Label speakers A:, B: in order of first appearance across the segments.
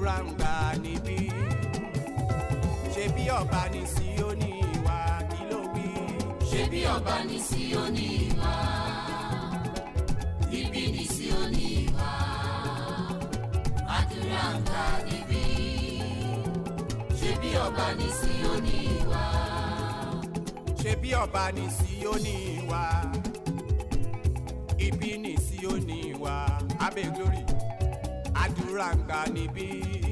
A: àdúrà ń gbà níbí ṣe bí ọba ní Síónì wá kí ló wí.
B: ṣé bí ọba ní Síónì wá níbí ní Síónì wá àdúrà ń gbà níbí ṣé bí ọba ní Síónì wá
A: ṣe bí ọba ní Síónì wá ibi ní Síónì wá abẹ́ glory àdúrà ń gbà níbí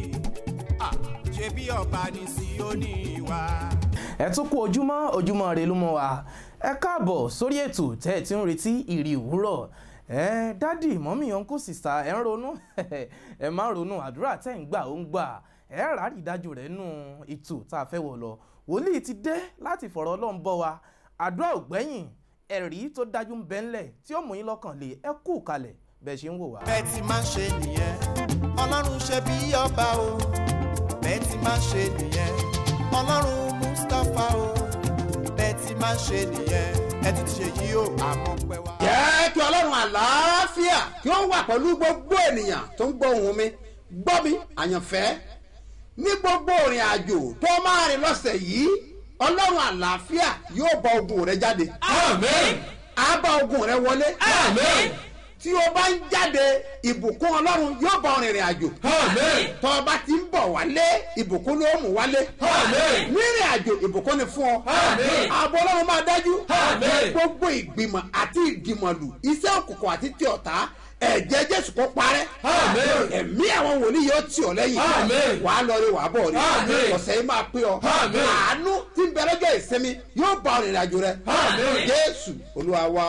A: Ah, ṣe bí ọba ní Síónì wá.
C: ẹ tún kú ojúmọ́ ojúmọ́ rẹ ló mọ́ wa ẹ káàbọ̀ sórí ètò tẹ́ ẹ ti ń retí ìrì òwúrọ̀ ẹ dádì mọ́mí ọ̀nkú sìsà ẹ ń ronú ẹ má ronú àdúrà tẹ́ ń gbà ó ń gbà ẹ rárí ìdájọ́ rẹ̀ nù ètò tá a fẹ́ wọ̀ lọ wòlíì ti dé láti fọ̀rọ̀ ọlọ́run bọ́ wa àdúrà ò gbẹ́yìn ẹ̀rí tó dájú ń bẹ ńlẹ̀ tí ó mú yín lọ́kàn lé ẹ kú kalẹ̀ bẹ́ẹ̀ ṣe ń wò wá.
A: bẹ́ẹ̀ ti máa ń ṣe nìyẹn ọlọ́run ṣe bí ọba o bẹ́ẹ̀ ti máa ń ṣe nìyẹn ọlọ́run mustapha o bẹ́ẹ̀ ti máa ń ṣe nìyẹn ẹ ti ṣe yí o àmọ́ pẹ́ wá.
D: jẹ́ kí ọlọ́run àlàáfíà kí ó wà pẹ̀lú gbogbo ènìyàn tó ń gbọ́ ohùn mi gbọ́ mi àyànfẹ́ ní gbogbo ìrìn àjò tó máa rìn lọ́sẹ̀ yìí ọlọ́run àlàáfíà yóò bá ogun rẹ jáde
E: Amen.
D: á bá ogun rẹ wọlé
E: Amen.
D: tí o bá ń jáde ìbùkún ọlọ́run yóò bá ọ rìnrìn àjò
E: Amen.
D: tọ́ ọ bá ti ń bọ̀ wálé ìbùkún ló mú wálé
E: Amen.
D: nírìn àjò ìbùkún ni fún ọ
E: Amen.
D: ààbò ọlọ́run máa dájú
E: Amen.
D: gbogbo ìgbìmọ̀ àti ìdìmọ̀lù iṣẹ́ òkùnkùn àti tí ọ̀tá ẹ̀jẹ̀ jésù kó parẹ́
E: Amen.
D: ẹ̀mí àwọn wòlíì yóò tì ọ́ lẹ́yìn
E: Amen.
D: wàá lọ rí wàá bọ̀ rí
E: Amen.
D: ọ̀sẹ̀ yìí máa pé ọ
E: Amen.
D: àánú tí ń bẹ lọ́jọ́ ìsinmi yóò bá ọ rìnrìn àjò rẹ
E: Amen.
D: jésù olúwa wa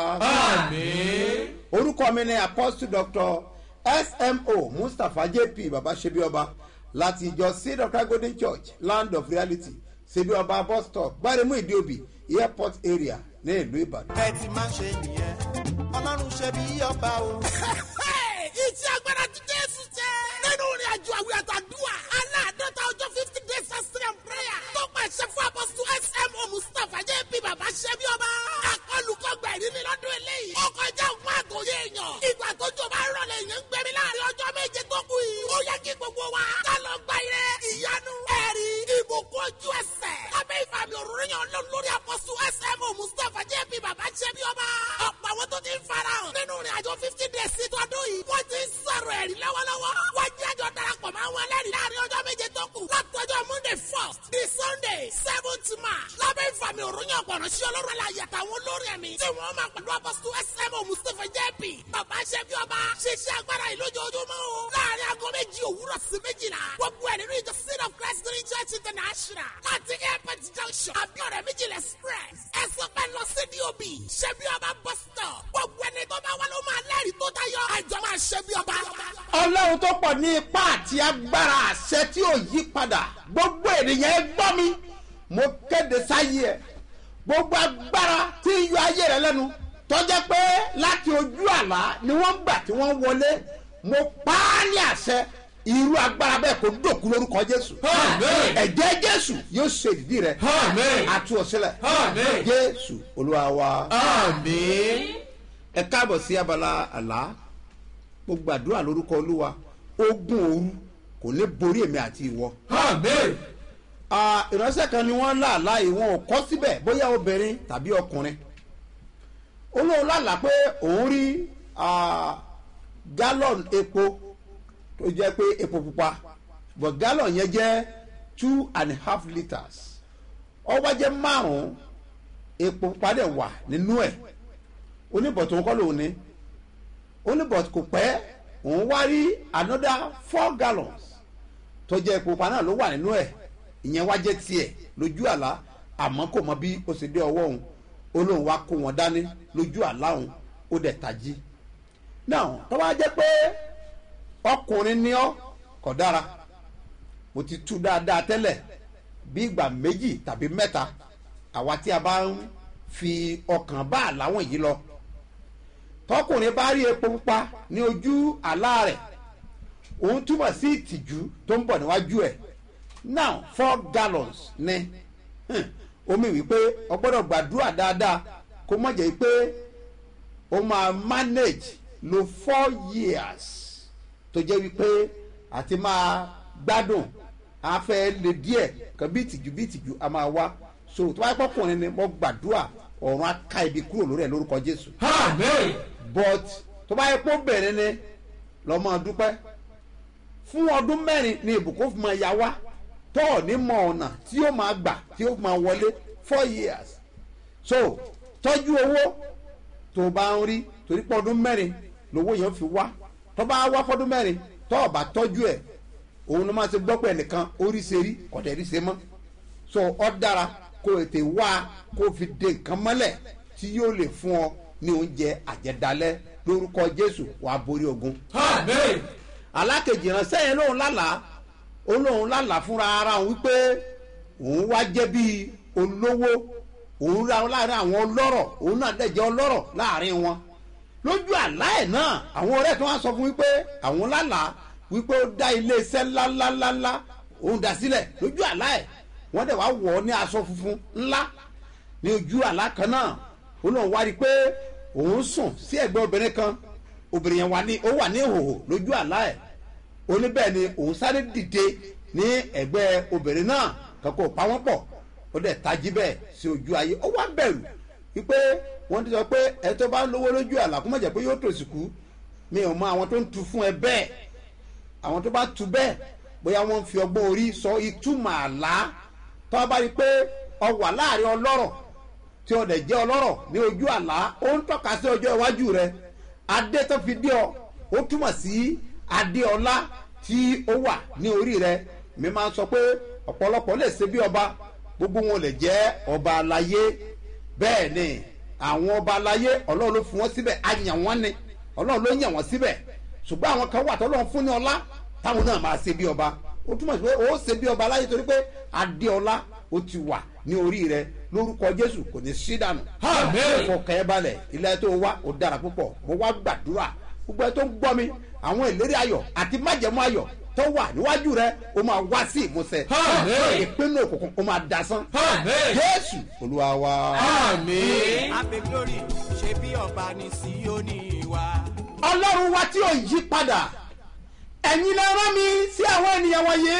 E: Amen.
D: orúkọ mi ni apostle doctor smo mustapha jp baba sebioba láti ìjọ seed of christ golden church land of reality sebioba bus stop gbaremu ìdíòbí airport area ní ìlú ìbàdàn.
A: bẹ́ẹ̀ ti máa ń ṣe nìyẹn ọlọ́run ṣe bí ọba o.
F: iṣẹ́ agbára ti jésù jẹ́. nínú ìrìn àjò àwìn àtàdúrà aláàdọ́ta ọjọ́ fifty days fasting and prayer tó pàṣẹ fún apọ́sù smo mustapha jp bàbá ṣẹ́bí ọba. akọlùkọgbà ìrírí lọ́dún eléyìí. ó kọjá òun àtòyé èèyàn. ìgbà tó jọba rọlẹ̀ èèyàn ń gbẹ̀mí láàrin ọjọ́ méje tó kù yìí. ó yẹ kí gbogbo wa ká lọ gba ire ìyanu ẹ̀rí ìbùkún ojú ẹsẹ̀. lábẹ́ ìfàmì òróró yàn lọ lórí apọ́sù smo mustapha jp bàbá ṣẹ́bí ọba. ọ̀pọ̀ àwọn tó ti ń farahàn nínú ìrìn àjò fifty days sí tọdún yìí. wọ́n ti ń sọ̀rọ̀ ẹ̀rí lọ́wọ́lọ́wọ́. wọ́n jẹ́ àjọ darapọ̀ mọ́ àwọn ẹlẹ́rìí láàrin ọjọ́ méje tó kù. látọjọ́ monday first di sunday seventh march. lábẹ́ ìfàmì òròyìn ọ̀pọ̀nà sí ọlọ́run aláyẹ àtàwọn olórí ẹ̀mí. tí wọ́n máa pẹ̀lú apọ́sítù smo mustapha jp. bàbá ṣẹ́bí ọba ṣiṣẹ́ agbára yìí lójoojúmọ́ o. láàrin aago méjì òwúrọ̀ sí méjìlá. gbogbo ẹ̀ nínú ìjọ seed of christ green church international. láti airport junction abiodun méjìlá express. ẹ sọ pé lọ sí dob ṣẹ́bí ọba bus stop. gbogbo ẹni tó bá wà ló máa lẹ́rìí tó tayọ. àjọ máa ṣẹ́bí ọba.
D: ọlọ́run tó pọ̀ ní ipá àti agbára àṣẹ tí ò yí padà gbogbo ènìyàn ẹ gbọ́ mi mo kéde sáyé ẹ gbogbo agbára tí ń yọ ayé rẹ lẹ́nu tọ́jẹ́ pé láti ojú àlá ni wọ́n gbà tí wọ́n wọlé mo pa á ní àṣẹ irú agbára bẹ́ẹ̀ kó dòkú lórúkọ jésù
E: Amen.
D: ẹ̀jẹ̀ jésù yóò ṣe ìdí rẹ
E: Amen.
D: àtú ọ̀sílẹ̀
E: Amen.
D: jésù olúwa wa
E: Amen.
D: ẹ káàbọ̀ sí abala àlá mo gbàdúrà lórúkọ olúwa ogun òru kò ní borí èmi àti ìwọ.
E: Amen.
D: Ah, ìránṣẹ́ kan ni wọ́n láàlá yìí wọn ò kọ́ síbẹ̀ bóyá obìnrin tàbí ọkùnrin olóhùn lálàá pé òun rí ah, gallon epo tó jẹ́ pé epo pupa but gallon yẹn jẹ́ two and a half litres ọwọ́ jẹ́ márùn-ún epo pupa dẹ̀ wà nínú ẹ̀ oníbọ̀tò ń kọ́ lòun ní oníbọ̀tò kò pẹ́ òun wá rí another four gallons tó jẹ́ epo pupa náà ló wà nínú ẹ̀ ìyẹn wá jẹ́ tiẹ̀ lójú àlá àmọ́ kò mọ bí ó ṣe dé ọwọ́ òun ó lóun wá kó wọn dání lójú àlá òun ó dẹ̀ tají náà tó bá jẹ́ pé ọkùnrin ni ọ́ kò dára mo ti tú dáadáa tẹ́lẹ̀ bí ìgbà méjì tàbí mẹ́ta àwa tí a bá ń fi ọkàn bá àláwọ̀n yìí lọ tọkùnrin bá rí epo pupa ní ojú àlá rẹ̀ òun túmọ̀ sí ìtìjú tó ń bọ̀ níwájú ẹ̀ now four gallons ní hmm, omi wípé o gbọ́dọ̀ gbàdúrà dáadáa kó má jẹ́ pé o máa manage lo four years tó jẹ́ wípé àti máa gbádùn a fẹ́ lè díẹ̀ kan bí ìtìjú bí ìtìjú a máa wá so tó bá yẹ kọkùnrin ni mo gbàdúrà ọ̀run á ká ibi kúrò lórí ẹ̀ lórúkọ jésù
E: Amen.
D: but tó bá yẹ kó bẹ̀rẹ̀ ni lọ́mọ dúpẹ́ fún ọdún mẹ́rin ni ìbùkún fi máa ya wá tó ò ní mọ ọ̀nà tí ó máa gbà tí ó máa wọlé four years so tọ́jú owó tó bá ń rí torí pé ọdún mẹ́rin lówó yẹn fi wá tó bá wá fọdún mẹ́rin tó ò bá tọ́jú ẹ̀ òun ló máa ṣe gbọ́ pé ẹnìkan orí ṣe rí kọ̀dẹ̀ rí ṣe mọ́ so ọ dára kó o tè wá kó o fi de nǹkan mọ́lẹ̀ tí yóò lè fún ọ ní oúnjẹ àjẹdálẹ́ lórúkọ jésù wàá borí ogun
E: Amen.
D: alákejì ránṣẹ́ yẹn lóun lálàá ó lóun lálàá fúnra ara òun wípé òun wá jẹ́ bíi olówó òun ra láàrin àwọn ọlọ́rọ̀ òun náà dẹ̀ jẹ́ ọlọ́rọ̀ láàrin wọn lójú àlá ẹ̀ náà àwọn ọ̀rẹ́ tó wá sọ fún wípé àwọn lálàá wípé ó dá iléeṣẹ́ ńláńláńlá òun dá sílẹ̀ lójú àlá ẹ̀ wọ́n dẹ̀ wá wọ̀ ọ́ ní aṣọ funfun ńlá ní ojú àlá kan náà ó lóun wá rí i pé òun sùn sí ẹ̀gbẹ́ obìnrin kan obìnrin yẹn wà ní ó wà ní ìhòòhò lójú àlá ẹ̀ ó ní bẹ́ẹ̀ ni òun sáré dìde ní ẹ̀gbẹ́ obìnrin náà kankan ò pa wọ́n pọ̀ ó dẹ̀ tají bẹ́ẹ̀ sí ojú ayé ó wá bẹ̀rù wípé wọ́n ti sọ pé ẹ tó bá ń lówó lójú àlá kó má jẹ́ pé yóò tòsí kú mi ò mọ àwọn tó ń tu fún ẹ bẹ́ẹ̀ àwọn tó bá tu bẹ́ẹ̀ bóyá wọ́n ń fi ọgbọ́n orí sọ ìtumọ̀ àlá tó bá rí i pé ọ wà láàrin ọlọ́rọ̀ tí ọ dẹ̀ jẹ́ ọlọ́rọ̀ ní ojú àlá ó ń tọ́ka sí ọjọ́ iwájú rẹ adé tó fi dé ọ ó túmọ̀ sí adé ọlá tí ó wà ní orí rẹ mi máa ń sọ pé ọ̀pọ̀lọpọ̀ lè ṣe bí ọba gbogbo wọn lè jẹ́ ọba aláyé bẹ́ẹ̀ ni àwọn ọba aláyé ọlọ́run ló fún wọn síbẹ̀ á yàn wọ́n ni ọlọ́run ló yàn wọ́n síbẹ̀ ṣùgbọ́n àwọn kan wà tọ́lọ́run fún ní ọlá táwọn náà máa ṣe bí ọba ó túmọ̀ sí pé ó ṣe bí ọba aláyé torí pé adé ọlá ó ti wà ní orí rẹ lórúkọ jésù kò ní sí dànù.
E: Àmín.
D: fọkàn ẹ balẹ̀ ilé tó wá ó dára púpọ̀ mo wá gbàdúrà gbogbo ẹ tó ń gbọ́ mi àwọn ìlérí ayọ̀ àti májẹ̀mú ayọ̀ tó wà níwájú rẹ ó máa wá sí ìmúṣẹ.
E: Àmín.
D: ìpinnu òkùnkùn ó máa dasán.
E: Àmín.
D: jésù olúwa wa.
E: Àmín.
A: abe glory ṣe bí ọba ní síónì wa.
D: ọlọ́run wa tí ò yí padà ẹ̀yin lè rán mi sí àwọn ènìyàn wọ̀nyí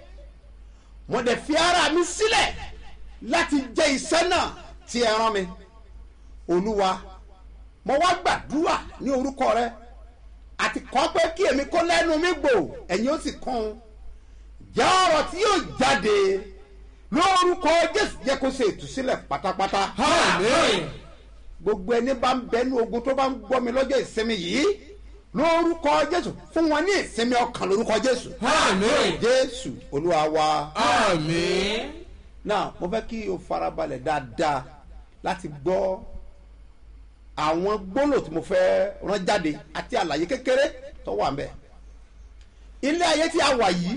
D: mo dẹ̀ fi ara mi sílẹ̀ láti jẹ iṣẹ́ náà tí ẹ rán mi olúwa mo wá gbàdúrà ní orúkọ rẹ àti kọ́ pé kí èmi kó lẹ́nu mi gbò ẹ̀yin ó sì kún un jẹ́ ọ̀rọ̀ tí yóò jáde lórúkọ jésù jẹ́ kó ṣe ìtúsílẹ̀ pátápátá
E: Àmín.
D: gbogbo ẹni bá ń bẹnu ogun tó bá ń gbọ́ mi lọ́jọ́ ìsinmi yìí lórúkọ jésù fún wọn ní ìsinmi ọkàn lórúkọ jésù
E: Àmín.
D: jésù olúwa wa
E: Àmín.
D: náà mo fẹ́ kí o farabalẹ̀ dáadáa láti gbọ́ àwọn gbólò tí mo fẹ́ rán jáde àti àlàyé kékeré tó wà ńbẹ̀ ilé ayé tí a wà yìí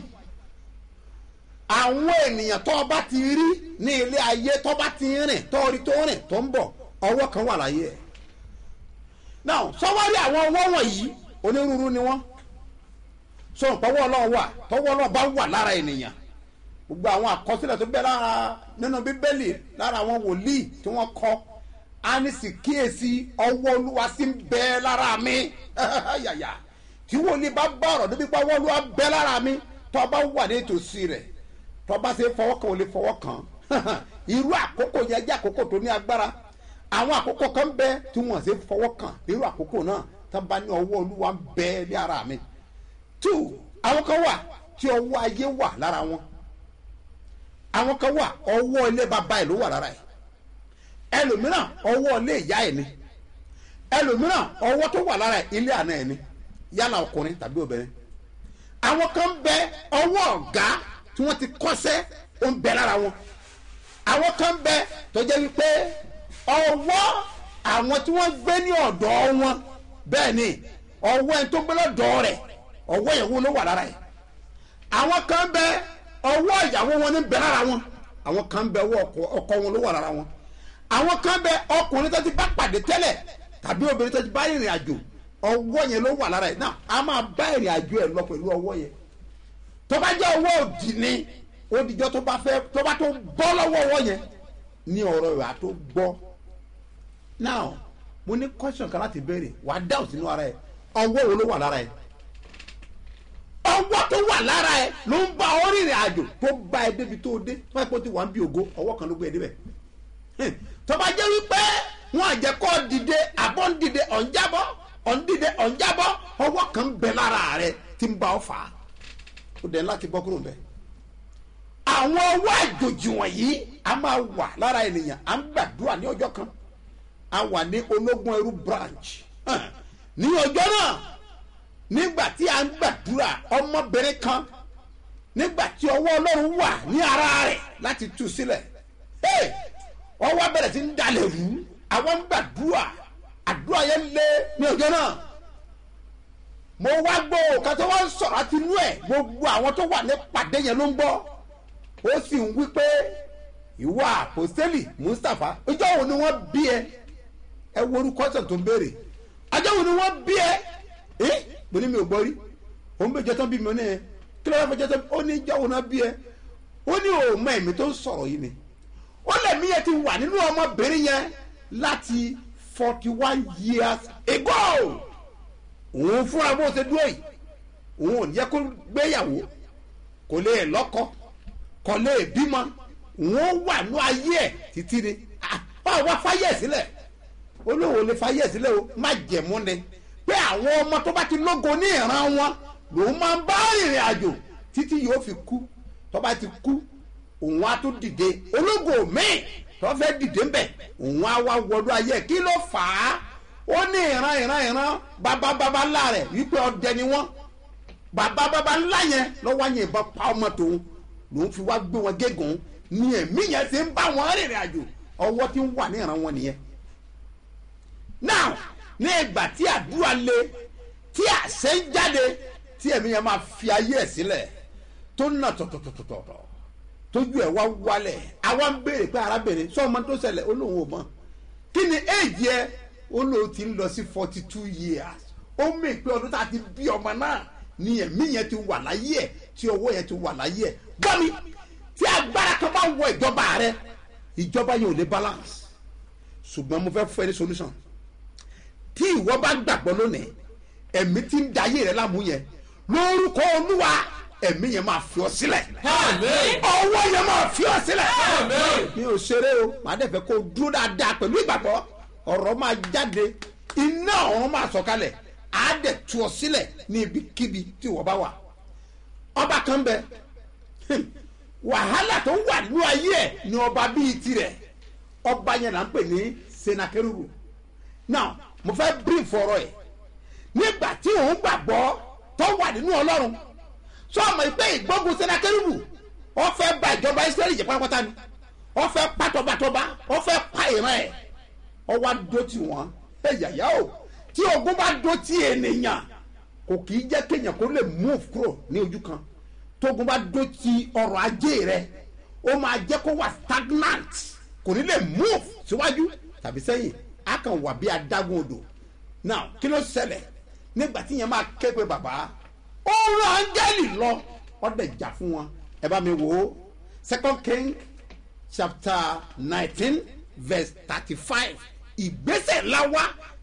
D: àwọn ènìyàn tó bá ti rí ní ilé ayé tó bá ti rìn tó rí tó rìn tó ń bọ̀ ọwọ́ kan wà láyé ẹ̀ náà sọ́wọ́rí àwọn ọwọ́ wọ̀nyí onírúurú ni wọ́n sọ̀rọ̀ pọ̀wọ́ ọlọ́run wà tọ́wọ́ ọlọ́run bá wà lára ènìyàn gbogbo àwọn àkọsílẹ̀ tó bẹ lára nínú bíbélì lára àwọn wòlíì tí wọ́n kọ́ á ní sì kíyèsí ọwọ́ olúwa sí ń bẹ lára mi yàyà tí wòlíì bá bá ọ̀rọ̀ débi pé ọwọ́ olúwa bẹ lára mi tó bá wà ní ìtòsí rẹ̀ tó bá ṣe fọwọ́ kan ò lè fọwọ́ kan irú àkókò yẹn jẹ́ àkókò tó ní agbára àwọn àkókò kan bẹ tí wọ́n ṣe fọwọ́ kan irú àkókò náà tó bá ní ọwọ́ olúwa ń bẹ ní ara mi two àwọn kan wà tí ọwọ́ ayé wà lára wọn àwọn kan wà ọwọ́ ilé bàbá ẹ̀ ló wà lára ẹ̀ ẹlòmíràn ọwọ́ ilé ìyá ẹ̀ ni ẹlòmíràn ọwọ́ tó wà lára ẹ̀ ilé àná ẹ̀ ni yálà ọkùnrin tàbí obìnrin àwọn kan bẹ ọwọ́ ọ̀gá tí wọ́n ti kọ́sẹ́ ó ń bẹ lára wọn àwọn kan bẹ tó jẹ́ wípé ọwọ́ àwọn tí wọ́n gbé ní ọ̀dọ̀ wọn bẹ́ẹ̀ ni ọwọ́ ẹni tó gbé lọ́dọ̀ rẹ̀ ọwọ́ yẹn wo ló wà lára ẹ̀ àwọn kan bẹ ọwọ́ ìyàwó wọn ní bẹ lára wọn àwọn kan bẹ ọwọ́ ọkọ ọkọ wọn ló wà lára wọn àwọn kan bẹ ọkùnrin tó ti bá pàdé tẹ́lẹ̀ tàbí obìnrin tó ti bá ìrìn àjò ọwọ́ yẹn ló wà lára ẹ̀ náà a máa bá ìrìn àjò ẹ̀ lọ pẹ̀lú ọwọ́ yẹn tó bá jẹ́ ọwọ́ òdì ni ó dijọ́ tó bá fẹ́ tó bá tó bọ́ lọ́wọ́ ọwọ́ yẹn ní ọ̀rọ̀ ìwà tó gbọ́ now mo ní question kan láti béèrè wàá dáhùn sínú ara ẹ̀ ọwọ́ wo ló wà lára ẹ̀ ọwọ́ tó wà lára ẹ ló ń bá ọ rìnrìn àjò tó bá ẹ débi tó dé tó bá yẹ kó ti wà ń bí ògo ọwọ́ kan ló gbé ẹ débẹ̀ Hmm. tó bá jẹ́ wípé wọn àjẹkọ́ dìde àbọ̀ ń dìde ọ̀ ń jábọ́ ọ̀ ń dìde ọ̀ ń jábọ́ ọwọ́ kan ń bẹ lára rẹ tí ń bá ọ fà á ó dẹ̀ láti bọ́ kúrò ń bẹ́ẹ̀ àwọn ọwọ́ àjòjì wọ̀nyí a máa wà lára ènìyàn à ń gbàdúrà ní ọjọ́ kan a wà ní ológun ẹrú branch Hàn. ní ọjọ́ náà nígbà tí a ń gbàdúrà ọmọbìnrin kan nígbà tí ọwọ́ ọlọ́run wà ní ara rẹ̀ láti tú sílẹ̀ Hey! ọwọ́ bẹ̀rẹ̀ sí ń dalẹ̀ rú àwọn ń gbàdúrà àdúrà yẹn lé ní ọjọ́ náà mo wá gbọ́ òkà tó wá ń sọ̀rọ̀ àti inú ẹ̀ gbogbo àwọn tó wà ní pàdé yẹn ló ń gbọ́ ó sì ń wí pé ìwà àpòstélì mustapha ọjọ́ wo ni wọ́n bí ẹ ẹ wo orúkọ ọ̀sán tó ń béèrè ọjọ́ wo ni wọ́n bí ẹ ẹ mo ní mi ò gbọ́ rí òun bẹ jẹ́ tán bí mi ní ẹ kí ló wá fẹ́ jẹ́ tán ó ní ìjọ́ wo náà bí ẹ ó ní òun ẹ̀mí tó ń sọ̀rọ̀ yìí ni ó lẹ̀mí yẹn ti wà nínú ọmọbìnrin yẹn láti forty one years ago òun fúnra bó ṣe dúró yìí òun ò ní yẹ kó gbéyàwó kò lè lọ́kọ kò lè bímọ òun wà ní ayé ẹ̀ títí ni Ah, báwo wá fáyé ẹ̀ sílẹ̀ olówó lè fáyé ẹ̀ sílẹ̀ o má jẹ̀mú ni pé àwọn ọmọ tó bá ti lógo ní ìran wọn lòun máa ń bá rìnrìn àjò títí yóò fi kú tó bá ti kú òun á tó dìde ológo míì tó fẹ́ dìde ń bẹ̀ òun á wá wọlé ayé ẹ̀ kí ló fà á ó ní ìran ìran ìran bàbá bàbá ńlá rẹ̀ wípé ọdẹ ni wọ́n bàbá bàbá ńlá yẹn lọ́wọ́ yẹn ìbọn pa ọmọ tòun lòun fi wá gbé wọn gégùn ní ẹ̀mí yẹn ti ń bá wọn rìnrìn àjò ọwọ́ tí ń wà ní ìran wọn nìyẹn now ní ìgbà tí àdúrà le tí àṣẹ ń jáde tí ẹ̀mí yẹn máa fi ayé ẹ̀ sílẹ̀ tó nà tọ̀tọ̀tọ̀tọ̀tọ̀ tójú ẹ̀ wá wálẹ̀ àwa ń béèrè pé arábìnrin sọ ọmọ tó ṣẹlẹ̀ ó lóun ò mọ̀ kí ni éèjì ẹ ó lóun ti ń lọ sí forty two years ó mì pé ọdún tá a ti bí ọmọ náà ni ẹ̀mí yẹn ti wà láyé ẹ̀ tí ọwọ́ yẹn ti wà láyé ẹ̀ gbọ́ mi tí agbára kan bá wọ ìjọba rẹ ìjọba yẹn ò lè balance ṣùgbọ́n mo fẹ́ fún ẹ ní solution tí ìwọ bá gbàgbọ́ lónìí ẹ̀mí tí ń dayé rẹ láàmú yẹn lórúkọ olúwa ẹ̀mí yẹn máa fi ọ sílẹ̀
E: Àmín.
D: ọwọ́ yẹn máa fi ọ sílẹ̀
E: Àmín.
D: mi ò ṣeré o màá dẹ̀ fẹ́ kó o dúró dáadáa pẹ̀lú ìgbàgbọ́ ọ̀rọ̀ máa jáde iná ọ̀run máa sọ̀kalẹ̀ á dẹ̀ tú ọ sílẹ̀ ní ibikíbi tí ìwọ bá wà ọba kan bẹ wàhálà tó wà nínú ayé ẹ̀ ni ọba bíi tirẹ̀ ọba yẹn là ń pè ní senakerubu now mo fẹ́ brief ọ̀rọ̀ ẹ̀ nígbà tí òun gbàgbọ́ tó wà nínú ọlọ́run sọ ọmọ ìpè ìgbógun senakerubu wọ́n fẹ́ ba ìjọba israẹli jẹ́ pátápátá ni wọ́n fẹ́ pa tọbatọba wọ́n fẹ́ pa ìran ẹ̀ ọwọ́ adó tí wọ́n ẹ yàyà o tí ogun bá dó tí ènìyàn kò kì í jẹ́ kéèyàn kó lè move kúrò ní ojú kan tógun bá dó tí ọrọ̀ ajé rẹ ó máa jẹ́ kó wà stagnant kò ní lè move síwájú tàbí sẹ́yìn á kàn wà bí adágún odò now kí ló ṣẹlẹ̀ nígbà tí yẹn máa ké pe bàbá ó rán áńgẹ́lì lọ ọ̀dẹ̀ jà fún wọn ẹ bá mi wò ó second king chapter nineteen verse thirty-five ìgbésẹ̀ ńlá wá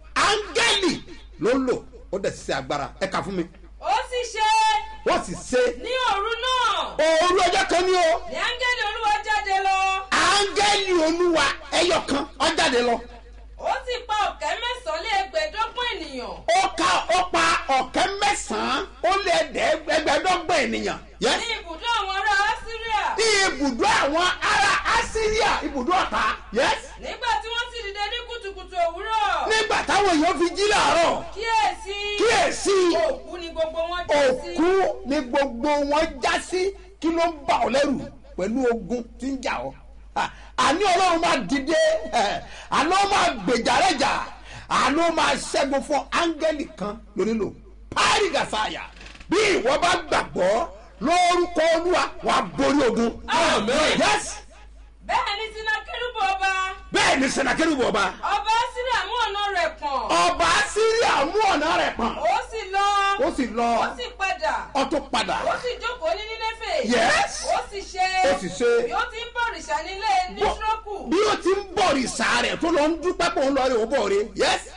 D: áńgẹ́lì ló lò ó dẹ̀ ṣiṣẹ́ agbára ẹ kà fún mi
G: ó sì ṣe
D: wọ́n sì ṣe
G: ní òru náà
D: òru ọjọ́ kan ní o
G: ní áńgẹ́lì olúwa jáde lọ
D: áńgẹ́lì olúwa ẹyọ kan ó jáde lọ
G: ó sì pa ọ̀kẹ́ mẹ́sàn-án lé ẹgbẹ̀ẹ́dọ́gbọ̀n ènìyàn
D: ó ka ó pa ọ̀kẹ́ mẹ́sàn-án ó lé ẹgbẹ̀ẹ́dọ́gbọ̀n ènìyàn yes
G: ní ibùdó àwọn ará síríà
D: ní ibùdó àwọn ará assyria ibùdó ọ̀tá yes
G: nígbà tí wọ́n sì dìde ní kùtùkùtù òwúrọ̀
D: nígbà táwọn èèyàn fi jí làárọ̀
G: kíyèsí
D: kíyèsí
G: òkú ni gbogbo wọn já sí
D: òkú ni gbogbo wọn já sí kí ló ń bà ọ́ lẹ́rù pẹ̀lú ogun tí ń jà ọ́ Ah, àní ọlọ́run máa dìde eh, àná máa gbèjà rẹ̀ jà àná máa ṣẹ́gun fún áńgẹ́lì kan lónílò párí gàsáyà bí ìwọ bá gbàgbọ́ lórúkọ olúwa wàá borí ogun.
E: Amen.
D: yes
G: bẹ́ẹ̀ ni sinakérúbù ọba
D: bẹ́ẹ̀ ni sẹ̀nàkẹ́rù bọ̀ ọba
G: ọba síríà mú ọ̀nà rẹ̀ pọ̀n
D: ọba síríà mú ọ̀nà rẹ̀ pọ̀n
G: ó sì lọ
D: ó sì lọ
G: ó sì padà
D: ọtún padà
G: ó sì jókòó ní nínéfè
D: Yes.
G: ó sì ṣe
D: Ó sì ṣe.
G: bí ó ti ń bọ̀ òrìṣà nílé nísírọ́kù
D: bí ó ti ń bọ̀ rìsà rẹ̀ tó lọ ń dúpẹ́ pọ̀ ń lọ rẹ̀ ó bọ̀ rẹ̀ yes
G: ó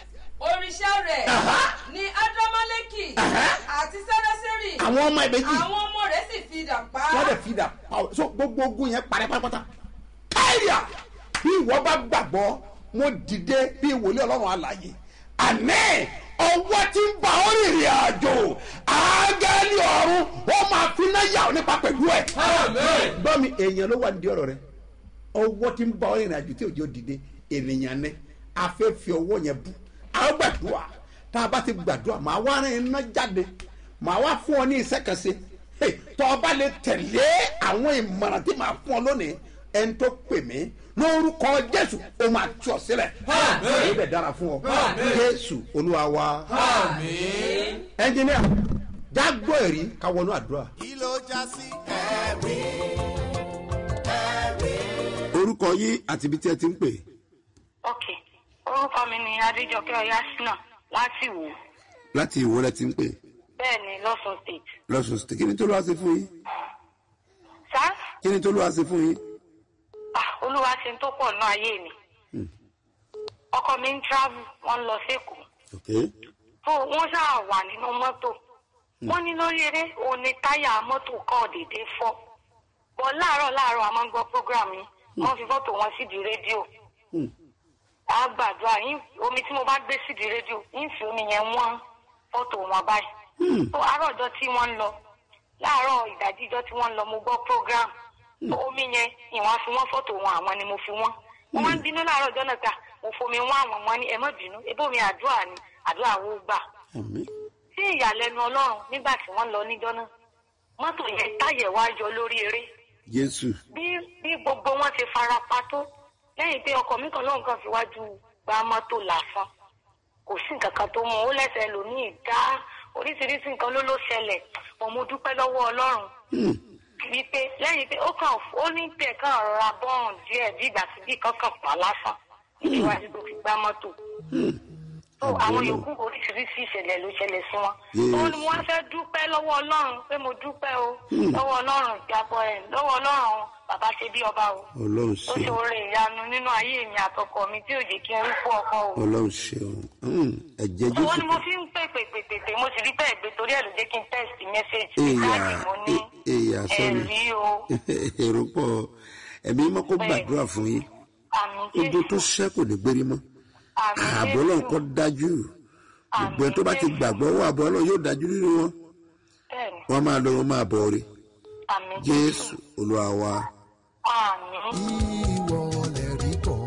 G: òrìṣà rẹ̀ ní ádámálẹ́kì àti sẹ́rẹ́sẹ́rì
D: àwọn ọmọ ìbejì
G: àwọn ọmọ rẹ̀ sì fi idà pa á.
D: wọ́n dẹ̀ fi dà pàwọ́ so gbogbo ogun yẹn parẹ́ pátápátá káyà bí ìwọ bá gbàgbọ́ mo dìde bí wòlíì ọlọ́run àlàyé àní ọwọ́ tí ń bá ọ rìnrìn àjò ángẹ́lì ọ̀run ó máa fi náà yà ọ́ nípa pẹ̀lú ẹ̀. gbọ́ mi èèyàn ló wà ní ọ̀rọ̀ rẹ ọwọ́ tí ń bá ọ rìnrìn àjò tí òjò dìde ènìyàn ní afẹ́fẹ́ ọwọ́ yẹn bù àwọn gbàdúrà tá a bá ti gbàdúrà màá wá rìn iná jáde màá wá fún ọ ní iṣẹ́ kan ṣe Hey, tọ́ ọ bá lè tẹ̀lé àwọn ìmọ̀ràn tí màá fún ọ lónìí ẹni tó pè mí lórúkọ jésù ó máa tú ọ sílẹ̀ èyí bẹ̀ dára fún ọ jésù olúwa wa ẹnjìníà jágbó ẹ̀rí ká wọnú àdúrà.
A: kí ló já sí ẹ̀rí ẹ̀rí.
D: orúkọ yín àti ibi tí ẹ ti ń pè.
H: ok orúkọ mi ni adéjọkẹ́ ọyásínà láti wò
D: láti ìwọ lẹ ti ń pè
H: bẹ́ẹ̀ ni lọ́sùn state
D: lọ́sùn sí kí ni tó lọ́wọ́ ṣe fún yín
H: sá
D: kí ni tó lọ́wọ́ ṣe fún yín.
H: ah, olúwa ṣe ń tó pọ̀ náà ayé mi ọkọ mi ń travel wọ́n ń lọ sẹ́kọ̀ọ́
D: ok
H: tó wọ́n ṣáà wà nínú mọ́tò wọ́n ní lórí eré òun ni táyà mọ́tò kan dédé fọ́ bọ́ láàárọ̀ láàárọ̀ a máa ń gbọ́ program yìí wọ́n fi fọ́tò wọn sídìí rédíò
D: Hmm.
H: a gbàdúrà yín omi tí mo bá gbé sídìí rédíò yín fi omi yẹn wọ́n fọ́tò wọn báyìí
D: Hmm.
H: tó àárọ̀ ọjọ́ tí wọ́n ń lọ láàárọ̀ ìdájí ọjọ́ tí wọ́n ń lọ mo gbọ́ program tó omi yẹn ìwọ̀n fi wọ́n fọ́tò wọn àwọn ni mo fi wọ́n wọ́n máa ń bínú láàárọ̀ ọjọ́ náà gbà mo fomi wọ́n àwọn ọmọ ní ẹ má bínú ebó mi àdúrà ni àdúrà wo gbà
D: àmì
H: sí ìyàlẹ́nu ọlọ́run nígbà tí wọ́n lọ níjọ́ náà mọ́tò yẹn táyẹ̀ wá yọ lórí eré
D: jésù
H: bí bí gbogbo wọn ti fara pa tó lẹ́yìn pé ọkọ̀ mi kan lóun kan fi wájú gba mọ́tò lásán kò sí nǹkan kan tó mú un ó lẹ́sẹ̀ lòmíì dá oríṣiríṣi nǹkan ló ló ṣẹlẹ̀ mo mo dúpẹ́ lọ́wọ́ ọlọ́run wípé lẹ́yìn pé ó kàn ó ní tẹ̀ kàn rọra bọ́ọ̀n díẹ̀ bí ìgbà tí bí kankan pa lásán níwájú tó fi gbá mọ́tò tó àwọn yòókù oríṣiríṣi ìṣẹ̀lẹ̀ ló ṣẹlẹ̀ sí wọn. ó ní wọ́n fẹ́ dúpẹ́ lọ́wọ́ ọlọ́run pé mo dúpẹ́ o lọ́wọ́ ọlọ́run ìjábọ̀ ẹ̀ lọ́wọ́ ọlọ́run bàbá ṣe bí ọba o.
D: ọlọ́run
H: ó
D: ṣe
H: ṣe oore ìyanu nínú ayé mi àtọkọ mi tí ò jẹ́ kí n rí fún ọkọ o.
D: ọlọ́run ṣe ọ̀hún ẹ̀jẹ̀
H: owó
D: jésù
H: ni mo fi ń pè pè pè pè pè mo sì rí bẹ́ẹ̀ gbé torí ẹ̀ ló jẹ́ kí n text message
D: èèyà
H: káàdì mo ní
D: èèyà sọ́ni
H: ẹ̀rí o
D: èrò pọ̀ ẹ̀mí mọ́ kó gbàdúrà fún yín
H: àmì
D: ogun tó
H: jésù
D: ṣẹ́ kò ní gbérí mọ́
H: àmì
D: ààbò ọlọ́run kọ́ dájú gbogbo ẹ̀ tó bá ti gbàgbọ́ wọ ààbò ọlọ́run yóò dájú nínú wọn
H: bẹ́ẹ̀ ni
D: wọ́n máa lọ wọn máa bọ̀ rí
H: àmì
D: jésù olúwa wa
H: àmì.
I: ìwọ lè rí bọ̀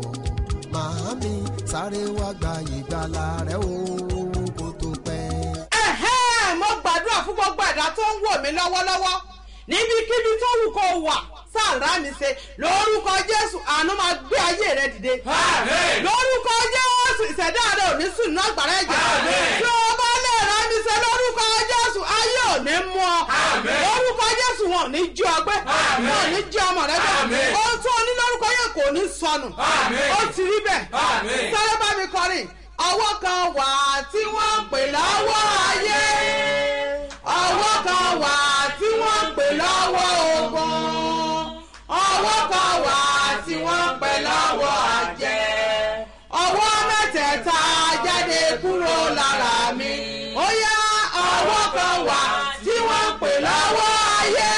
I: màámi sáré wá gba ìgbàlà rẹ o kó tó pẹ́.
F: ẹ̀hẹ́ mo gbàdúrà fún gbogbo ẹ̀dá tó ń wò mí lọ́wọ́lọ́wọ́ níbikíbi tó wù kó wà sáàrà mi ṣe lórúkọ jésù àánú máa gbé ayé rẹ dìde lórúkọ jésù ìṣẹ̀dá rẹ ò ní sùn náà gbàrà ẹ̀jẹ̀ tí o bá lè rà mí ṣe lórúkọ jésù ayé ò ní mú ọ lórúkọ jésù wọn ò ní jí ọ gbé wọn ò ní jí ọmọ rẹ gbé ohun tó ní lórúkọ yẹn kò ní sọnù ó ti rí bẹ́ẹ̀ sáré bá mi kọrin ọwọ́ kan wà tí wọ́n ń pè lọ́wọ́ ayé ọwọ́ kan wà tí wọ́n ń pè lọ́wọ́ ogun ọwọ́ kan wà tí wọ́n ń pè lọ́wọ́ àjẹ́ ọwọ́ mẹ́tẹ̀ẹ̀ta jáde kúrò lára mi ó yá ọwọ́ kan wà tí wọ́n ń pè lọ́wọ́ ayé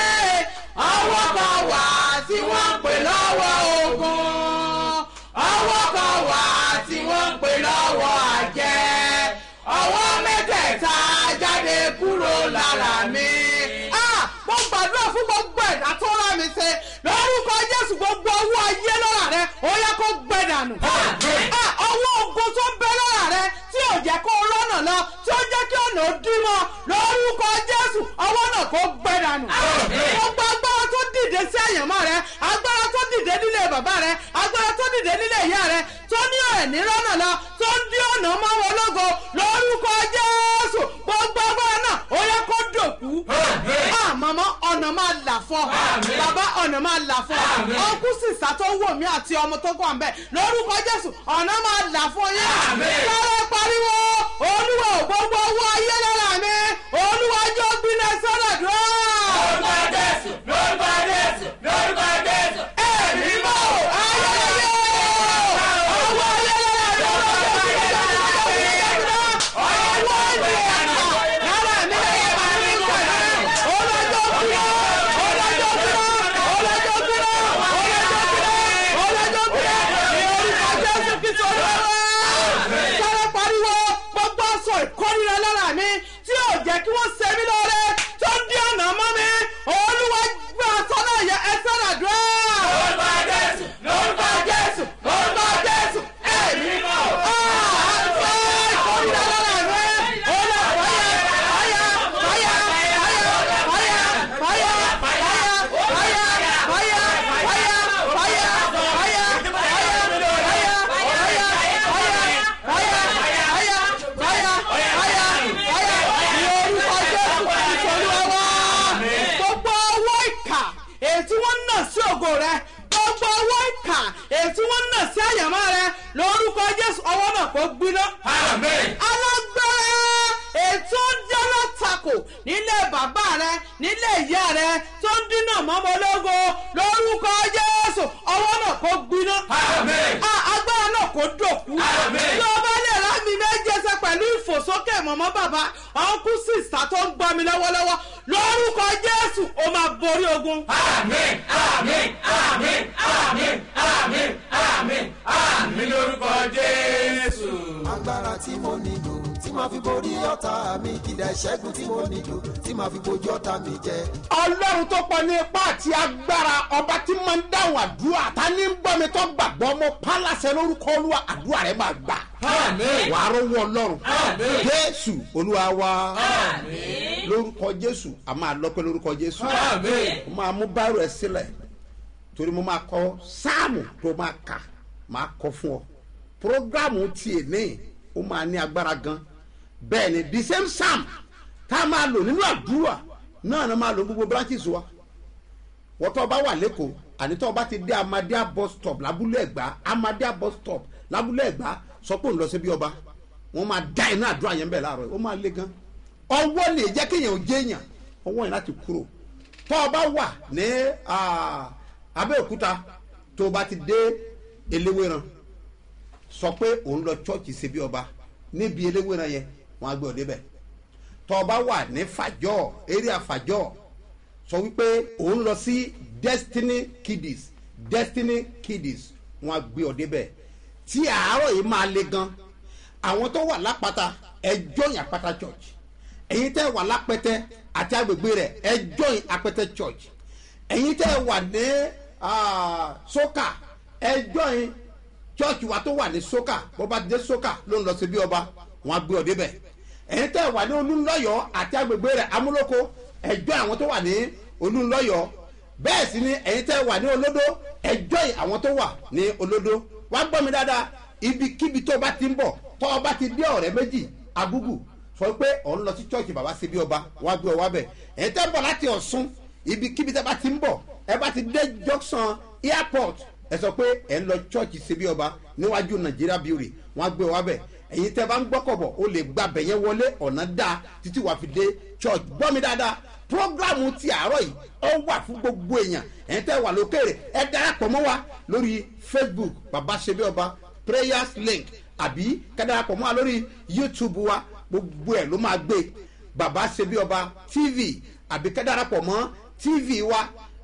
F: ọwọ́ kan wà tí wọ́n ń pè lọ́wọ́ ogun ọwọ́ kan wà tí wọ́n ń pè lọ́wọ́ àjẹ́ ọwọ́ mẹ́tẹ̀ẹ̀ta jáde kúrò lára mi. Ah, mo gbàdúrà fún gbogbo ẹ̀dá tó rà mí ṣe lórúkọ jésù gbogbo owó ayé lọ́ra rẹ ó yẹ kó gbẹ dànù. Ah, ọwọ́ ogun tó ń bẹ lọ́ra rẹ tí ò jẹ́ kó rọ́nà lọ tí ó jẹ́ kí ọ̀nà ó dín mọ́ lórúkọ jésù ọwọ́ náà kó gbẹ dànù. gbogbo agbára tó dìde sí àyànmọ́ rẹ agbára tó dìde nílé bàbá rẹ agbára tó dìde nílé ìyá rẹ tó ní ẹ̀ní rọ́nà lọ tó ń dín ọ̀nà mọ́ wọn lógo lórúkọ jésù gbogbo agbára náà ó yẹ kó dòkú. Ah, màmá ọ̀nà máa là fọ́ bàbá ọ̀nà máa là fọ́ ọkùn sísá tó wò mí àti ọmọ tó kọ́ àmbẹ́ lórúkọ jésù ọ̀nà máa là fọ́ yín. sáré pariwo olúwa ò gbogbo owó ayé lára mi olúwa jọ gbiná sọ́dọ̀ dúró.
E: lórúkọ jésù lórúkọ jésù lórúkọ jésù.
F: ẹ̀mí mọ́ ayẹyẹ owó ayé lára mi olúwa jọ gbiná sọ́dọ̀ dúró.
J: jẹ́ kí wọ́n ṣe mí lóore tó ń dí ọ̀nà mọ́ mi olúwa gbé ọ̀sán náà yẹ ẹsẹ̀ nàdúrà.
E: lórúkọ jésù lórúkọ jésù lórúkọ jésù ẹ̀mí mọ́.
J: gbogbo owó ìkà ètí wọ́n ń nà sí ògo rẹ gbogbo owó ìkà ètí wọ́n ń nà sí àyàmá rẹ lórúkọ jésù ọwọ́ náà kò gbiná. alágbára ètò jẹ́lọ́ takò nílé bàbá rẹ nílé ìyá rẹ tó ń dínà mọ́mọ́ lógo lórúkọ jésù ọwọ́ náà kò gbiná. A- agbára náà kò dòkú. tí o bá lè rá mi méje ṣe pẹ̀lú ìfòsókè mọ̀mọ́ bàbá ọ̀nkú sísá tó ń gbọ́ mi lọ́wọ́lọ́wọ́ lórúkọ jésù ó máa borí ogun.
E: àmín àmín àmín àmín àmín àmín àmín lórúkọ jésù.
I: agbára tí mo nílò tí màá fi borí ọ̀tá mi kìdá ìṣẹ́gun tí mo nílò tí màá fi bojú ọ̀tá mi jẹ.
D: ọlọ́run tó pọ̀ ní ipá àti agbára ọba tí máa ń dáhùn àdúrà ta ní ń gbọ́ mi tó gbàgbọ́ mo pálásẹ lórúkọ olúwa àdúrà rẹ máa gbà.
E: Àmín.
D: wàá rówó ọlọ́run
E: Àmín.
D: jésù olúwa wa
E: Àmín.
D: lórúkọ jésù a máa lọ́pẹ́ lórúkọ jésù
E: Àmín.
D: mo máa mú báírò ẹ sílẹ̀ torí mo máa kọ sáàmù tó máa kà máa kọ fún ọ programu tiẹ̀ ní ó máa ní agbára gan bẹ́ẹ̀ ni the same psalm tá a máa lò nínú àdúrà náà ni a máa lò gbogbo branches wa wọ́n tó bá wà lẹ́kọ̀ọ́ àní tó bá ti dé amadea bus stop lábúlé ẹ̀gbá amadea bus stop lábúlé ẹ̀gbá sọ pé òun lọ sí bí ọba wọ́n máa dá iná àdúrà yẹn bẹ́ẹ̀ láàárọ̀ ó máa le gan ọwọ́ lè jẹ́ kéèyàn ò jéèyàn ọwọ́ yẹn láti kúrò tó o bá wà ní ah, abẹ́òkúta tó o bá ti dé eléwéran sọ pé òun lọ chọ́ọ̀chì ṣe bí ọba níbi eléwéran yẹn wọ́n á gbé ọ débẹ̀ tó o bá wà ní fàjọ́ area fàjọ́ sọ wípé òun lọ sí destiny kiddies destiny kiddies wọn á gbé ọ débẹ̀ tí àárọ̀ yìí máa le gan àwọn tó wà lápáta ẹjọ́ yìn àpáta church ẹ̀yin tẹ́ wà lápẹ́tẹ́ àti agbègbè rẹ̀ ẹjọ́ yìn apẹ́tẹ́ church ẹ̀yin tẹ́ wà ní ah, sókà ẹjọ́ yìn church wa tó wà ní sókà bó bá dé sókà ló ń lọ sí bí ọba wọn á gbé ọ débẹ̀ ẹ̀yin tẹ́ wà ní olúńlọ́yọ̀ àti agbègbè rẹ̀ amúlòkó ẹjọ́ àwọn tó wà ní olúńlọ́yọ̀ bẹ́ẹ̀ sì ni ẹ̀yin tẹ́ wà ní olódó ẹjọ́ yìí àwọn tó wà ní olódó wá gbọ́ mi dáadáa ibikíbi tó bá ti ń bọ̀ tó o bá ti dé ọ̀rẹ́ méjì agúgù sọ pé ọ̀ ń lọ sí chọ́ọ̀chì bàbá ṣe bí ọba wá gbé ọ wá bẹ̀ ẹ̀yin tẹ́ bọ̀ láti ọ̀sùn ibikíbi tẹ́ bá ti ń bọ̀ ẹ bá ti dé junction airport ẹ sọ pé ẹ ń lọ chọ́ọ̀chì ṣe bí ọba níwájú nàìjíríà bíórì wọ́n gbé ọ wá bẹ̀ ẹ̀yin tẹ́ bá ń gbọ́kọ̀ bọ̀ o lè gba bẹ̀yẹ wọlé ọ̀nà dáa títí wàá fi dé church gbọ́ mi dáadáa programu ti àárọ̀ yìí ó wà fún gbogbo èèyàn ẹ̀yin tẹ́ wà lókèrè ẹ darapọ̀ mọ́ wa lórí facebook baba sebi ọba prayers link àbí ká darapọ̀ mọ́ wa lórí youtube wa gbogbo ẹ̀ ló máa gbé baba sebi ọba tv àbí ká darapọ̀ mọ́ tv wa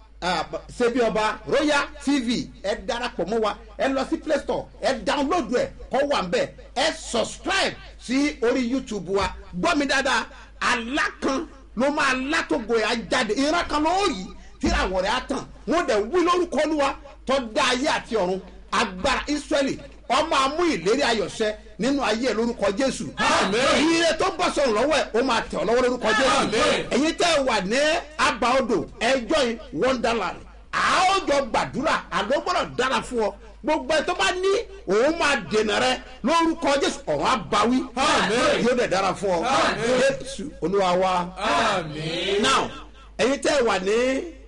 D: sebi ọba royal tv ẹ darapọ̀ mọ́ wa ẹ lọ sí play store ẹ download ẹ kọ́ wà ń bẹ̀ ẹ subscribe sí orí youtube wa gbọ́ mi dáadáa alákan ló máa látògo ẹ̀ á jáde ìran kan ló rí tíráwọ̀ rẹ̀ á tàn wọ́n dẹ̀ wí lórúkọ olúwa tó dá ayé àti ọ̀run agbára israẹli ọmọ amú ìlérí ayọ̀ṣẹ́ nínú ayé ẹ̀ lórúkọ jésù ire tó bọ́ sọ̀rọ̀ lọ́wọ́ ẹ̀ ó máa tẹ̀ ọ́ lọ́wọ́ lórúkọ jésù ẹ̀yin tẹ́ ẹ wà ní abaodò ẹjọ́ yìí wonderland àájọ gbàdúrà àlọ́ gbọ́dọ̀ dára fún ọ gbogbo ẹ tó bá ní òun máa dènà rẹ lórúkọ jésù ọ̀rọ̀ àbáwí yóò dẹ̀ dára fún ọ jésù olúwa wa now ẹ̀yin tẹ́ ẹ wà ní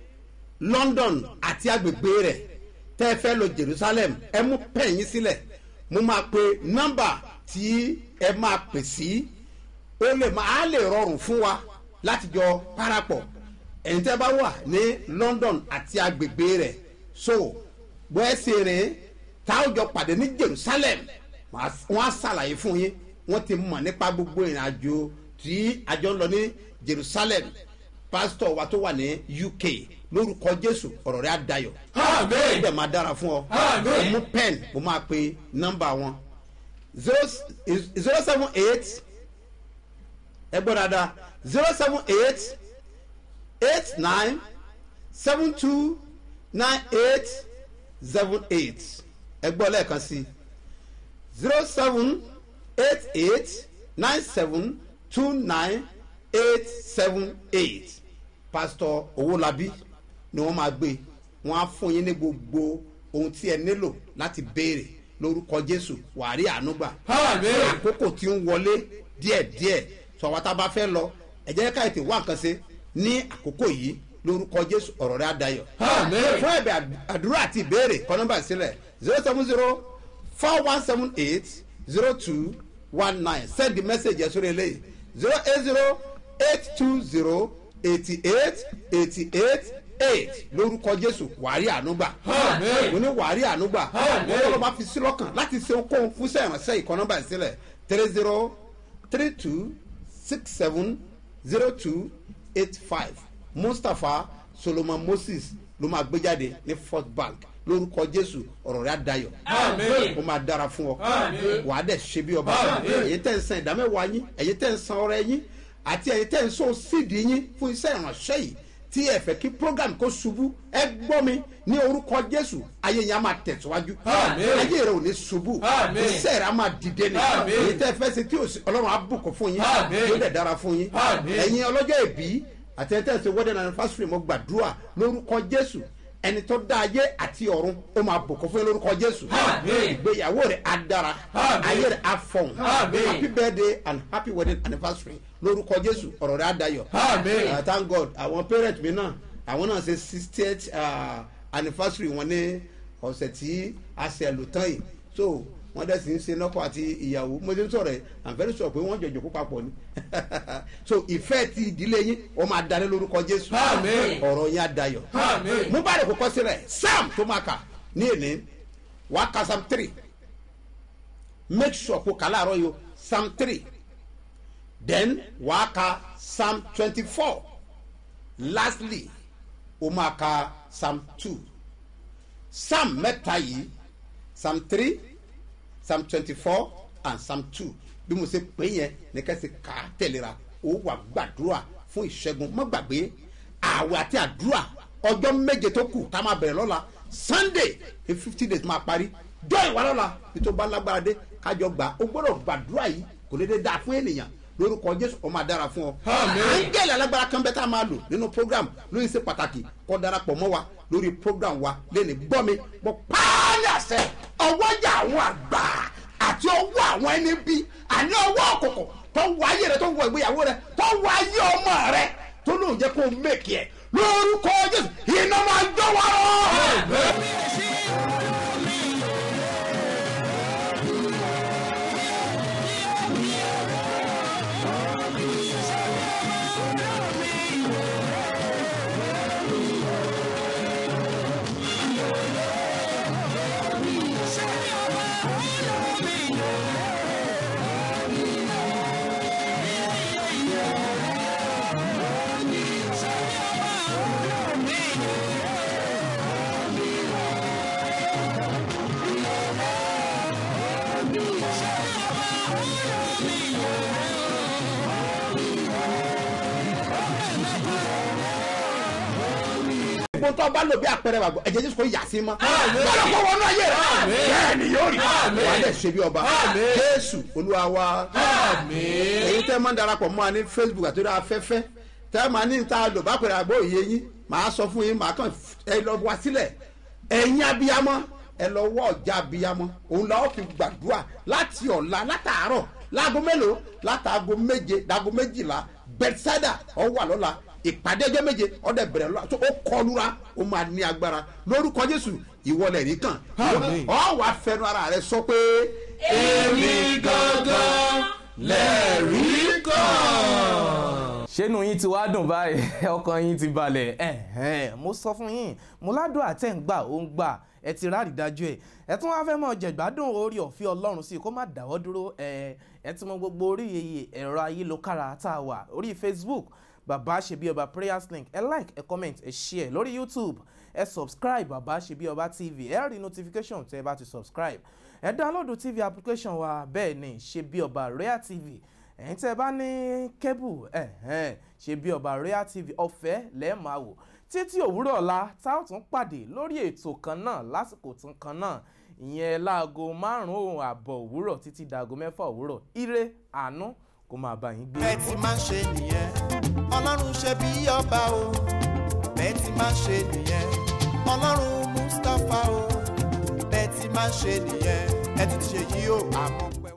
D: london àti agbègbè rẹ̀ tẹ́ ẹ fẹ́ lọ jerusalem ẹ mú pẹ́yìn sílẹ̀ mo máa pe nọ́mbà tí ẹ máa pè sí ó lè máa lè rọrùn fún wa láti jọ parapọ̀ ẹ̀yin tẹ́ bá wà ní london àti agbègbè rẹ̀ so bó ẹ ṣe rìn tá a jọ pàdé ní jerusalem wọ́n á ṣàlàyé fún yín wọ́n ti mọ̀ nípa gbogbo ìrìn àjò tí àjọ ń lọ ní jerusalem pásítọ̀ wa tó wà ní uk lórúkọ jésù ọ̀rọ̀ rẹ̀ á dayọ̀ ó dẹ̀ máa dára fún ọ mo mú pen mo máa pe nọ́mbà wọn zero zero seven eight ẹ gbọ́ dáadáa zero seven eight eight nine seven two nine eight seven eight ẹ gbọ́ lẹ́ẹ̀kan sí zero seven eight eight nine seven two nine eight seven eight pastor owolabi ni wọ́n máa gbé wọ́n á fún yín ní gbogbo ohun tí ẹ nílò láti béèrè lórúkọ jésù wàárí ànúgbà àkókò tí ń wọlé díẹ̀díẹ̀ sọ̀wọ́n tá a bá fẹ́ lọ ẹ jẹ́ ká ètè wá nǹkan ṣe ní àkókò yìí lórúkọ jésù ọ̀rọ̀ rẹ̀ á dayọ̀ fún ẹ̀bẹ̀ àdúrà àti ìbéèrè kọ́ nọ́mbà sílẹ̀ zero seven zero four one seven eight zero two one nine send the message yẹn sórí eléyìí zero eight zero eight two zero eighty eight eighty eight eight lórúkọ jésù wàárí ànúgbà mo ní wàárí ànúgbà wọn lọ́ọ́ bá fi sí lọ́kàn láti ṣe ohunkóhun fún sẹ́yìnránṣẹ́ ìkọ́ nọ́mbà sílẹ̀ three zero three two six seven zero two eight five mustapha solomon moses ló máa gbé jáde ní first bank lórúkọ jésù ọ̀rọ̀ rẹ̀ á dayọ̀ ó máa dára fún ọ wàá dẹ̀ ṣe bí ọba ẹ̀yin tẹ́ ń san ìdámẹ́wàá yín ẹ̀yin tẹ́ ń san ọrẹ yín àti ẹ̀yin tẹ́ ń sọ sídìí yín fún iṣẹ́ ìránṣẹ́ yìí tí ẹ fẹ́ kí program kó ṣubú ẹ gbọ́ mi ní orúkọ jésù ayé yẹn á máa tẹ̀síwájú ayé rẹ ò ní ṣubú iṣẹ́ rẹ á máa dìde ní èyí tẹ́ fẹ́ ṣe tí ọlọ́run á bùkún fún yín yóò dẹ̀ dára fún yín ẹ̀yin ọlọ́jọ́ ìbí àti ẹ̀ tẹ́ ṣe wedding anniversary mo gbàdúrà lórúkọ jésù ẹni tó dá ayé àti ọ̀run ó máa bùkún fún yín lórúkọ jésù ìgbéyàwó rẹ̀ á dára ayé rẹ̀ á fọ̀hún happy birthday and happy wedding anniversary lórúkọ jésù ọ̀rọ̀ rẹ̀ á dayọ̀ uh, thank god àwọn parent mi náà àwọn náà ṣe sixtieth uh, anniversary wọn ní ọ̀sẹ̀ tí a ṣe lò tán yìí so wọ́n dẹ̀ sì ń ṣe lọ́kọ̀ àti ìyàwó mo ti ń sọ̀rọ̀ ẹ̀ i'm very sure pé wọ́n jọjọ kó papọ̀ ni so ìfẹ́ ti ìdílé yín wọ́n máa darí lórúkọ jésù ọ̀rọ̀ yín á dayọ̀ mú bá rẹ̀ kó kọ́ sílẹ̀ sam tó máa kà ní èní wàá ka sam three make sure kó kà láàárọ̀ yìí o sam three then wàá ka psalm twenty-four lastly o máa ka psalm two psalm mẹ́ta yìí psalm three psalm twenty-four and psalm two bí mo ṣe pè yẹn ní kẹ́sì ká tẹ̀léra o wà gbàdúrà fún ìṣẹ́gun mọ́ gbàgbé àwẹ̀ àti àdúrà ọjọ́ méje tó kù tá a máa bẹ̀rẹ̀ lọ́la sunday ní fifty days máa parí jọ ìwà lọ́la bí tó bá lágbára dé kájọ gbà ó gbọ́dọ̀ gbàdúrà yìí kò lè dé dáa fún ènìyàn lórúkọ jésù ó máa dára fún ọ. áńgẹ́lì alágbára kan bẹ́ẹ̀ tá a máa lò nínú program lórí ṣe pàtàkì kọ́ darapọ̀ mọ́ wa lórí program wa lẹ́nu gbọ́ mi mo pààlì àṣẹ ọwọ́jà àwọn àgbà àti ọwọ́ àwọn ẹni bí àní ọwọ́ òkùnkùn tó wọ ayé rẹ tó wọ ìgbéyàwó rẹ tó wọ ayé ọmọ rẹ tó lóun jẹ́ kó mẹ́kì ẹ̀ lórúkọ jésù iná máa jọ wá rọ. gbogbo tó bá lò bí àpẹẹrẹ wà gbọ́ ẹ̀jẹ̀ jésù kò yà sí mọ́ gbọ́dọ̀ kó wọnú ayé rẹ̀ bẹ́ẹ̀ ni yóò rí wà á dẹ̀ ṣe bí ọba jésù olúwa wa èyí tẹ́ máa ń darapọ̀ mọ́ wa ní facebook àti orí afẹ́fẹ́ tẹ́ máa ní ta lò bá pẹ̀lú àgbọ̀ òye yín màá sọ fún yín màá kàn ẹ lọ wá sílẹ̀ ẹ̀yin abiyamọ ẹ lọ wọ ọjà abiyamọ òun la ó fi gbàdúrà láti ọ̀la látàárọ̀ láago mélòó látàago méje láago méjìlá bẹ́tísádà ọ wà lọ́la ìpàdé ọjọ́ méje ọdẹ bẹ̀rẹ̀ lọ ó kọlura ó máa ní agbára lórúkọ jésù ìwọlẹ̀ rí kàn ọ wà fẹnu ara rẹ sọ pé.
E: èmi gangan lẹ́rìí kan.
C: ṣénu yín ti wá dùn báyìí ọkàn yín ti balẹ̀ ẹ̀hẹ́n mo sọ fún yín mo ládùn àtẹ̀ǹgbà ó ń gbà ẹ ti ráàrí dájú ẹ ẹ tún wá fẹ́ mọ̀ jẹ̀gbádùn orí ọ̀fẹ́ ọlọ́run sí i kó má dáwọ́ dúró ẹ ẹ ti mọ gbogbo orí ẹ̀rọ ayélujára tá a wà orí facebook bàbá ṣe bí ọba prayers link ẹ like ẹ comment ẹ share lórí youtube ẹ subscribe bàbá ṣe bí ọba tv ẹ rí notification tẹ ẹ bá ti subscribe ẹ download tv application wa bẹ́ẹ̀ ni ṣe bí ọba rare tv ẹ̀yin tẹ́ ẹ bá ní kébù ẹ̀hẹ́n ṣe bí ọba royal tv ọ̀fẹ́ lẹ́ẹ̀ máa wò títí òwúrọ̀ ọ̀la tá ò tún pàdé lórí ètò kan náà lásìkò tún kan náà ìyẹn láago márùn-ún àbọ̀ òwúrọ̀ títí dàgọ́ mẹ́fà òwúrọ̀ ire àánú kó máa bá yín gbé.
A: bẹ́ẹ̀ ti máa ń ṣe nìyẹn ọlọ́run ṣe bí ọba o bẹ́ẹ̀ ti máa ń ṣe nìyẹn ọlọ́run mustapha o bẹ́ẹ̀ ti máa ń ṣe nìyẹn ẹ ti ṣe yí o àmọ́ pẹ́.